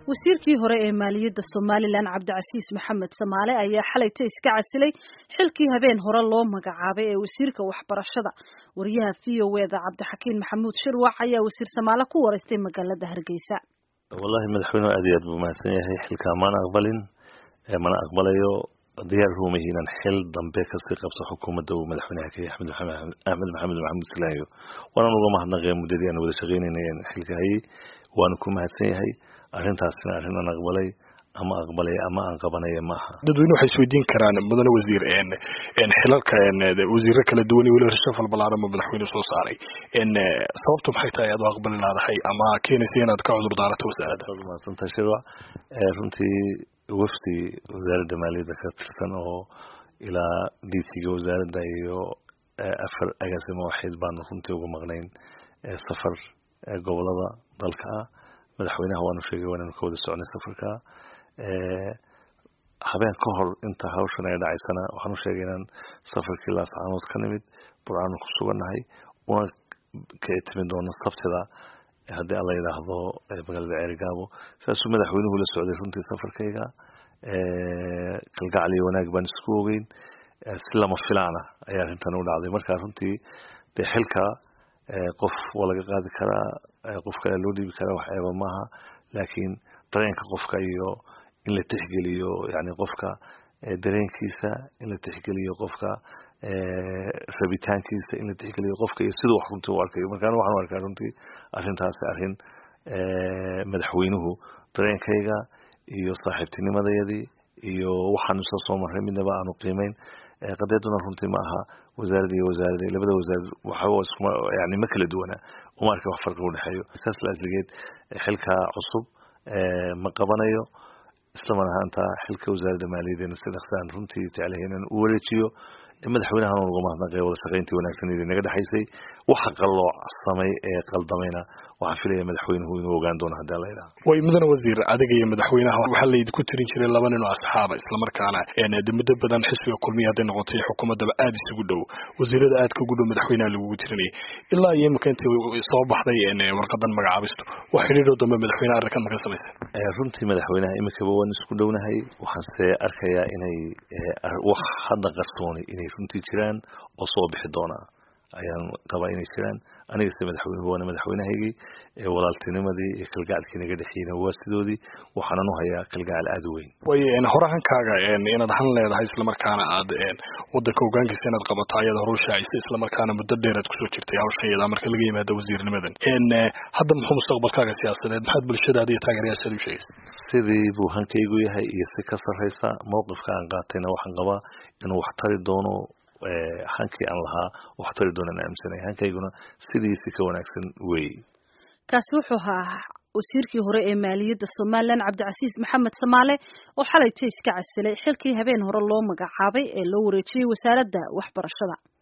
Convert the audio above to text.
wasiirkii hore ee maaliyadda somalilan cabdicasiis maxamed samaale ayaa xalayta iska casilay xilkii habeen hore loo magacaabay ee wasiirka waxbarashada wariyaha v o eda cabdixakiin maxamuud shirwac ayaa wasiir samaale ku wareystay magaalada hargeysa wallahi madaxweynuhu aad iyo aad buu mahadsan yahay xilkaa mana aqbalin mana aqbalayo diyaar ruumahi inaan xil dambe kasii qabto xukuumadda uu madaxweynaha ka yahay axmed maxamed maxamuud silaayo waanaan uga mahadnaqaya muddadii aan wada shaqaynayna xilka hayay waanu ku mahadsan yahay arrintaasina arrin aan aqbalay ama aqbalay ama aan qabanaya maaha dadweyne waxay isweydiin karaan mudane wasiir xilalka wasiiro kala duwan iyo weliba rashafal ballaaran ba madaxweyne soo saaray sababtu maxay tahay aad u aqbali laadahay ama keenaysa inaad ka cudur daarato wasaaradda mahadsantahay shirwac runtii wafdi wasaaradda maaliyadda ka tirsan oo ilaa ditiga wasaaradda iyo afar agaasimo waxayd baanu runtii uga maqnayn safar gobolada dalka ah madaxweynaha waanu sheegay waananu ka wada soconay safarka habeen ka hor inta hawshan ay dhacaysana waxaanu sheegay inaan safarkii laascaanood ka nimid burcaanu ku sugannahay una ka timi doono sabtida haddii alla yidhaahdo magaalada ceerigaabo saasuu madaxweynuhu la socday runtii safarkayga kalgacal iyo wanaag baan isku ogeyn si lama filaana ayaa arrintan u dhacday marka runtii dee xilka qof waa laga qaadi karaa qof kale loo dhiibi karaa wax eeba maaha laakiin dareenka qofka iyo in la tixgeliyo yani qofka dareenkiisa in la tixgeliyo qofka rabitaankiisa in la tixgeliyo qofka iyo siduu wax runtii u arkayo markaan waxaan u arkaa runtii arrintaasi arrin madaxweynuhu dareenkayga iyo saaxiibtinimadayadii iyo waxaanu isla soo marray midnaba aanu qiimeyn qadeeduna runtii ma aha wasaarad iyo wasaarad labada wasaarad waxba yani ma kala duwana uma arka wax farqi udhexeeyo saas la asligeed xilka cusub ma qabanayo islamar ahaanta xilka wasaaradda maaliyadeena si dhaqsaan runtii jeclahay inaan u wareejiyo madaxweynahan uga mahadnaqaya wada shaqayntii wanaagsaneedii naga dhexaysay waxa qallooc samay ee qaldamayna waxaan filaya madaxweynuhu inuu ogaan doono haddii alla yidhaha way mudane wasiir adiga iyo madaxweynaha waxaa laydinku tirin jiray laba nin oo asxaaba islamarkaana de muddo badan xisbiga kulmiya hadday noqotay xukuumaddaba aada isugu dhow wasiirada aadka ugu dhow madaxweynaha lagugu tirinayay ilaa iyo imika intii soo baxday warqadan magacaabistu wax xidhiidhoo dambe madaxweynaha arrinkan maka samaysan runtii madaxweynaha imikaba waan isku dhownahay waxaanse arkayaa inay wax hadda qarsooni inay runtii jiraan oo soo bixi doona ayaan qabaa inay jiraan anigase madaxweynuhu waana madaxweynahaygii walaaltinimadii iyo kalgacalkii naga dhexiyeyna waa sidoodii waxaanan u hayaa kalgacal aada u weyn way horahankaaga inaad han leedahay islamarkaana aad wadanka hogaankiisa inaad qabato ayada horu shaacisa islamarkaana muddo dheer aad kusoo jirtay hawshayada marka laga yimaado wasiirnimadan hadda muxuu mustaqbalkaaga siyaasadeed maxaad bulshadaada iyo taageerayaashaad u sheegaysa sidii buu hankaygu yahay iyo si ka sarraysa mowqifka aan qaatayna waxaan qabaa inuu wax tari doono hankii aan lahaa wax tari doonaan aaminsanay hankayguna sidiisi ka wanaagsan weey kaasi wuxuu ahaa wasiirkii hore ee maaliyadda somalilan cabdicasiis maxamed samaale oo xalayta iska casilay xilkii habeen hore loo magacaabay ee loo wareejiyey wasaaradda waxbarashada